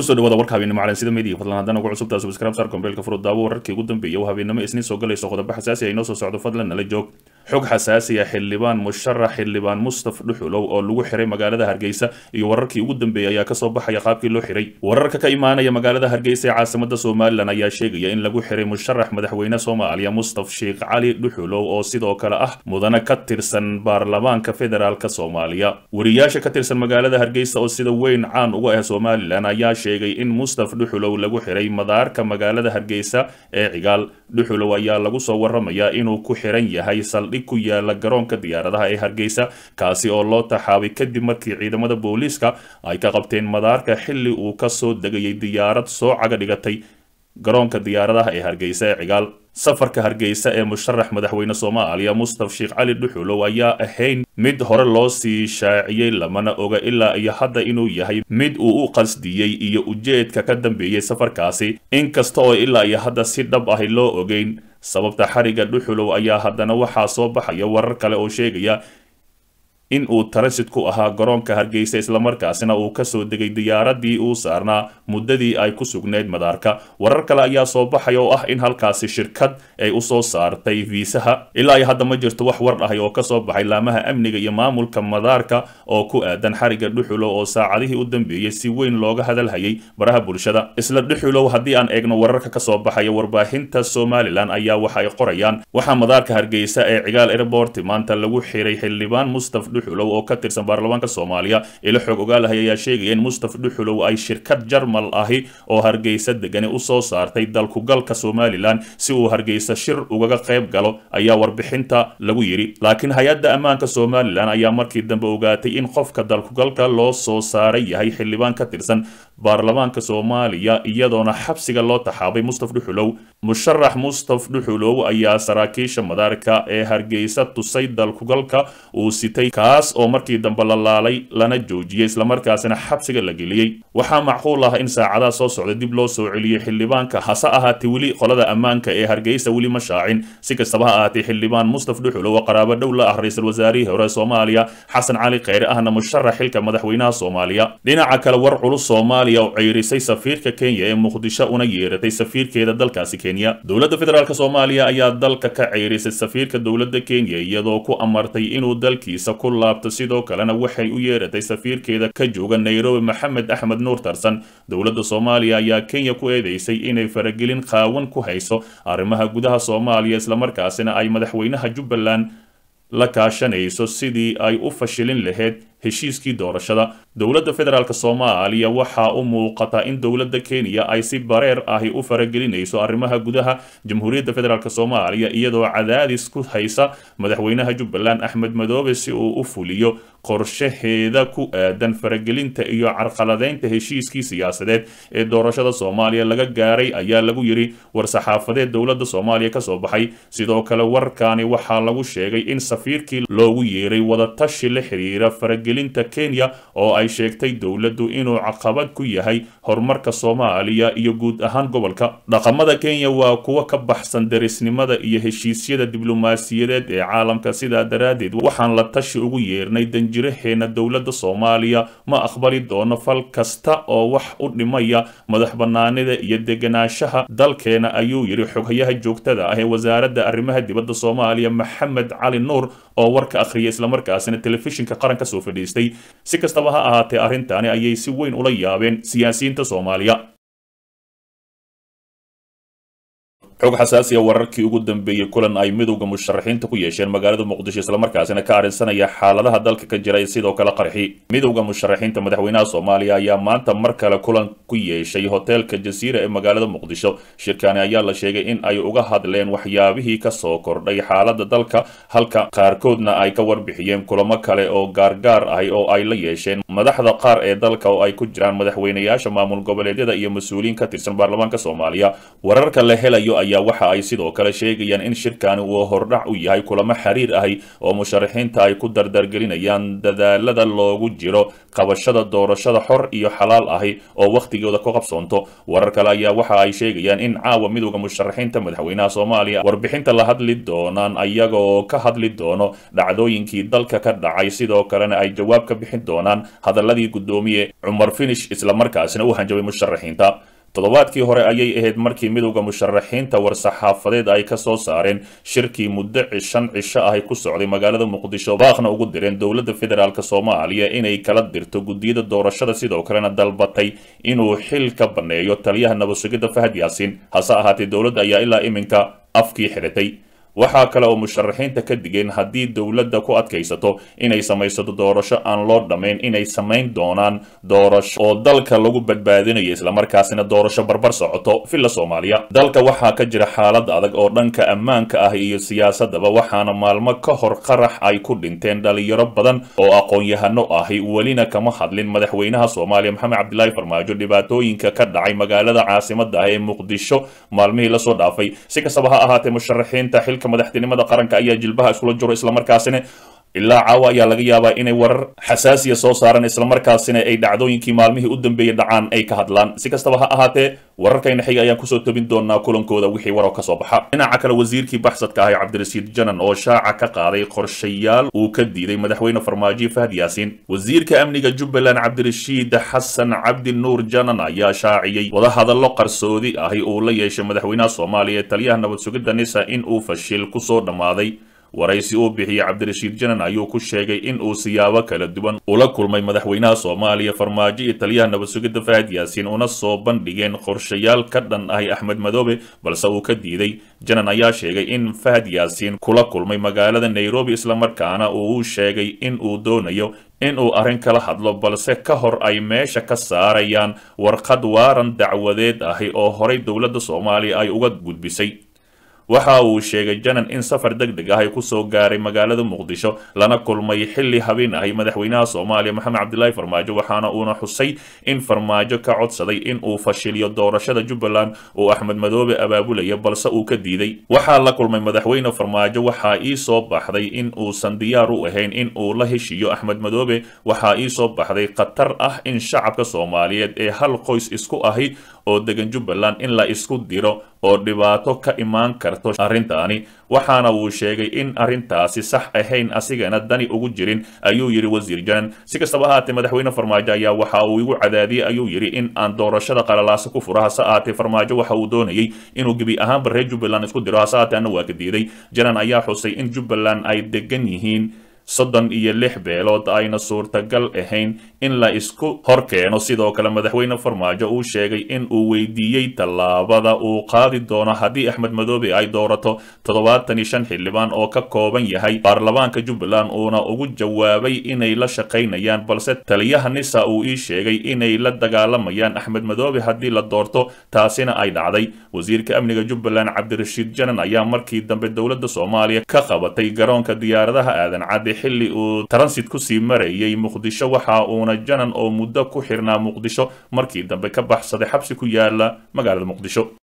kusoo dhawaada warka habeennimo calansida media fadlan haddana ugu cusubtaa subscribe sar kombeelka furud daawo wararkii ugu dambeeyay oo habeennimo isniin soo galayso qodobo xasaasi ah inoo soo socdo fadlan nala joog xog xasaasi ah xildhibaan musharax xildhibaan mustaf dhuxulow oo lagu xiray magaalada hargeysa iyo wararkii ugu dambeeyay ayaa kasoo baxaya qaabkii loo xiray wararka ka imaanaya magaalada hargeysa ee caasimada somalilan ayaa sheegaya in lagu xiray musharax madaxweyne soomaaliya mustaf sheekh cali dhuxulow oo sidoo kale ah mudane ka tirsan baarlamaanka federaalk soomaaliya wariyaasha ka tirsan magaalada hargeysa oo sida weyn caan uga ah somalilan ayaa sheegay in mustaf dhuxulow lagu xiray madaarka magaalada hargeysa ee cigaal dhuxulow ayaa lagu soo waramayaa inuu ku xiran yahay saldhig ku yaala garoonka diyaaradaha ee hargeysa kaasi oo loo taxaabay kadib markii ciidamada booliiska ay ka qabteen madaarka xilli uu kasoo degayay diyaarad soo caga dhigatay garoonka diyaaradaha ee hargeysa ee cigaal safarka hargeysa ee musharax madaxweyne soomaaliya mustaf sheekh cali dhuxulow ayaa ahayn mid hore loo sii shaaciyey lamana oga ilaa iyo hadda inuu yahay mid uu u qasdiyey iyo ujeedka ka dambeeyey safarkaasi inkasta oo ilaa iyo hadda si dhab ahi loo ogeyn sababta xariga dhuxulow ayaa haddana waxaa soo baxaya warar kale oo sheegaya in uu transit ku ahaa garoonka hargeysa islamarkaasina uu kasoo degay diyaaradii uu saarnaa muddadii ay ku sugnayd madaarka warar kale ayaa soo baxaya oo ah in halkaasi shirkad ay usoo saartay viisaha ilaa iyo hadda ma jirto wax war ahay oo kasoo baxay laamaha amniga iyo maamulka madaarka oo ku aadan xariga dhuxulow oo saacadihii u dambeeyey si weyn looga hadalhayay baraha bulshada isla dhuxulow haddii aan eegno wararka kasoo baxaya warbaahinta somalilan ayaa waxa ay qorayaan waxaa madaarka hargeysa ee cigaal airport maanta lagu xiray xildhibaan mustaf dhuxulow oo ka tirsan baarlamaanka soomaaliya ilo xoog ogaalahay ayaa sheegaya in mustaf dhuxulow ay shirkad jarmal ahi oo hargeysa degani usoo saartay dalkugalka somalilan si uu hargeysa shir ugaga qayb galo ayaa warbixinta lagu yidhi laakiin hay-adda ammaanka somalilan ayaa markii dambe ogaatay in qofka dalkugalka loo soo saaray yahay xildhibaan ka tirsan baarlamaanka soomaaliya iyadoona xabsiga loo taxaabay mustaf dhuxulow musharax mustaf dhuxulow ayaa saraakiisha madaarka ee hargeysa tusay dalkugalka uu sitay kaas oo markii dambe la laalay lana joojiyey islamarkaasina xabsiga la geliyey waxaa macquul ah in saacadaha soo socda dib loo soo celiyey xildhibaanka hase ahaatee weli qolada ammaanka ee hargeysa weli ma shaacin si kastaba ha ahaatee xildhibaan mustaf dhuxulow oo qaraabo dhow la ah ra-iisul wasaarihii hore soomaaliya xasan cali kheyre ahna musharax xilka madaxweynaha soomaaliya dhinaca kale war culus soomaaliya oo ceyrisay safiirka kenya ee muqdisho una yeeratay safiirkeeda dalkaasi kenya dowladda federaalk soomaaliya ayaa dalka ka ceyrisay safiirka dowladda kenya iyadoo ku amartay inuu dalkiisa ku laabto sidoo kalena waxay u yeeratay safiirkeeda ka jooga nairobi maxamed axmed nuur tarsan dowladda soomaaliya ayaa kenya ku eedeysay inay faragelin qaawan ku hayso arrimaha gudaha soomaaliya islamarkaasina ay madaxweynaha jubbaland la kaashanayso sidii ay u fashilin lahayd heshiiskii doorashada dowladda federaalk soomaaliya waxaa u muuqata in dowladda kenya ay si bareer ahi u faragelinayso arrimaha gudaha jamhuuriyadda federaalk soomaaliya iyadoo cadaadis ku haysa madaxweynaha jubbaland axmed madoobe si uu u fuliyo qorshaheeda ku aadan faragelinta iyo carqaladeynta heshiiskii siyaasadeed ee doorashada soomaaliya laga gaaray ayaa lagu yidhi war-saxaafadeed dowladda soomaaliya kasoo baxay sidoo kale warkaani waxaa lagu sheegay in safiirkii loogu yeeray wadatashi la xiriira faragelinta kenya oo ay sheegtay dowladdu inuu caqabad ku yahay horumarka soomaaliya iyo guud ahaan gobolka dhaqamada kenya waa kuwa ka baxsan derisnimada iyo heshiisyada diblomaasiyadeed ee caalamka sidaa daraaddeed waxaan la tashi ugu yeernay danjiraheena dowladda soomaaliya ma aqbali doono fal kasta oo wax u dhimaya madax banaanida iyo deganaanshaha dalkeena ayuu yidhi xoghayaha joogtada ah ee wasaaradda arrimaha dibadda soomaaliya maxamed cali nuur oo warka akhriyay islamarkaasina telefishinka qaranka soo fadhiistay si kastaba ha ahaatee arrintaani ayay si weyn ula yaabeen siyaasiyiinta soomaaliya xog xasaasiya wararkii ugu dambeeyey kulan ay midowda musharaxiinta ku yeesheen magaalada muqdisho islamarkaasina ka arrinsanaya xaaladaha dalka ka jira sidoo kale qarxi midowda musharaxiinta madaxweynaha soomaaliya ayaa maanta mar kale kulan ku yeeshay hoteelka jasiira ee magaalada muqdisho shirkani ayaa la sheegay in ay uga hadleen waxyaabihii kasoo kordhay xaalada dalka halka qaarkoodna ay ka warbixiyeen kulamo kale oo gaargaar ahi oo ay la yeesheen madaxda qaar ee dalka oo ay ku jiraan madaxweynayaasha maamul goboleedyada iyo mas-uuliyiin ka tirsan baarlamaanka soomaaliya wararka la helayo ayaa waxa ay sidoo kale sheegayaan in shirkani uu hordhac u yahay kulamo xiriir ahi oo musharaxiinta ay ku dardargelinayaan dadaalada loogu jiro qabashada doorashada xor iyo xalaal ahi oo wakhtigooda ku qabsoonto warar kale ayaa waxa ay sheegayaan in caawa midowda musharaxiinta madaxweynaha soomaaliya warbixinta la hadli doonaan ayagoo ka hadli doono dhacdooyinkii dalka ka dhacay sidoo kalena ay jawaab ka bixin doonaan hadaladii guddoomiye cumar finish islamarkaasina u hanjabay musharaxiinta toddobaadkii hore ayay ahayd markii midowda musharaxiinta war-saxaafadeed ay ka soo saareen shirkii muddo shan cisho ahy ku socday magaalada muqdisho baaqna ugu direen dowladda federaalk soomaaliya inay kala dirto guddiyada doorashada sidoo kalena dalbatay inuu xil ka banneeyo taliyaha nabadsugidda fahad yaasiin hase ahaatee dowladda ayaa ilaa iminka afkii xiratay waxaa kale oo musharaxiinta ka digeen haddii dowladda ku adkaysato inay samaysato doorasho aan loo dhammayn inay samayn doonaan doorasho oo dalka lagu badbaadinayo islamarkaasina doorasho barbar socoto villa soomaaliya dalka waxaa ka jira xaalad adag oo dhanka ammaanka ah iyo siyaasadaba waxaana maalmo ka hor qarax ay ku dhinteen dhalinyaro badan oo aqoon-yahano ahi welina kama hadlin madaxweynaha soomaaliya maxamed cabdilaahi farmaajo dhibaatooyinka ka dhacay magaalada caasimada ah ee muqdisho maalmihii lasoo dhaafay si kastaba ha ahaatee musharaxiinta xilka madaxtinimada qaranka ayaa jilbaha iskula jiro islamarkaasina ilaa caawa ayaa laga yaabaa inay warar xasaasiya soo saaraan islamarkaasina ay dhacdooyinkii maalmihii u dambeeyey dhacaan ay ka hadlaan si kastaba ha ahaatee wararkayna xiga ayaan kusoo tobin doonaa kulankooda wixii waroo ka soo baxa dhinaca kale wasiirkii baxsadka ahay cabdirasiid janan oo shaaca ka qaaday qorshayaal uu ka diiday madaxweyne farmaajo fahad yaasiin wasiirka amniga jubbaland cabdirashiid xasan cabdi nuur janan ayaa shaaciyey wadahadallo qarsoodi ahi uu la yeeshay madaxweynaha soomaaliya ee taliyaha nabad sugidda nisa in uu fashil kusoo dhammaaday waraysi uu bixiyey cabdirashiid janan ayuu ku sheegay in uu siyaabo kala duwan ula kulmay madaxweynaha soomaaliya farmaajo iyo taliyaha nabad sugidda fahad yaasiin una soo bandhigeen qorshayaal ka dhan ahi axmed madoobe balse uu ka diiday janan ayaa sheegay in fahad yaasiin kula kulmay magaalada nairobi islamarkaana uu u sheegay in uu doonayo in uu arrin kala hadlo balse ka hor ay meesha ka saarayaan warqad waaran dacwadeed ahi oo horay dowladda soomaaliya ay uga gudbisay waxa uu sheegay janan in safar deg deg ah ay kusoo gaaray magaalada muqdisho lana kulmay xilli habeen ahay madaxweynaha soomaaliya maxamed cabdilaahi farmaajo waxaana uuna xusay in farmaajo ka codsaday in uu fashiliyo doorashada jubbaland uu axmed madoobe abaabulaya balse uu ka diiday waxaa la kulmay madaxweyne farmaajo waxaa ii soo baxday in uusan diyaar u ahayn in uu la heshiiyo axmed madoobe waxaa ii soo baxday khatar ah in shacabka soomaaliyeed ee hal qoys isku ahi oo degan jubbaland in la isku diro oo dhibaato ka imaan karto arrintaani waxaana uu sheegay in arrintaasi sax ahayn asigana dani ugu jirin ayuu yidhi wasiir janan si kastaba ahaatee madaxweyne farmaajo ayaa waxa uu igu cadaadiyey ayuu yidhi in aan doorashada qalalaasa ku furo hase ahaatee farmaajo waxa uu doonayey inuu gebi ahaanba reer jubbaland isku diro hase ahaatee anna waa ka diiday janan ayaa xusay in jubbaland ay degan yihiin soddon iyo lix beelood ayna suurtagal ahayn in la isku hor keeno sidoo kale madaxweyne farmaajo uu sheegay in uu weydiiyey tallaabada uu qaadi doono haddii axmed madoobe ay doorato toddobaatan iyo shan xildhibaan oo ka kooban yahay baarlamaanka jubbaland uuna ugu jawaabay inay la shaqaynayaan balse taliyaha nisa uu ii sheegay inay la dagaalamayaan axmed madoobe haddii la doorto taasina ay dhacday wasiirka amniga jubbaland cabdirashiid janan ayaa markii dambe dowladda soomaaliya ka qabatay garoonka diyaaradaha aadan cadde xilli uu transit kusii marayay muqdisho waxa uuna janan oo muddo ku xirnaa muqdisho markii dambe ka baxsaday xabsi ku yaala magaalada muqdisho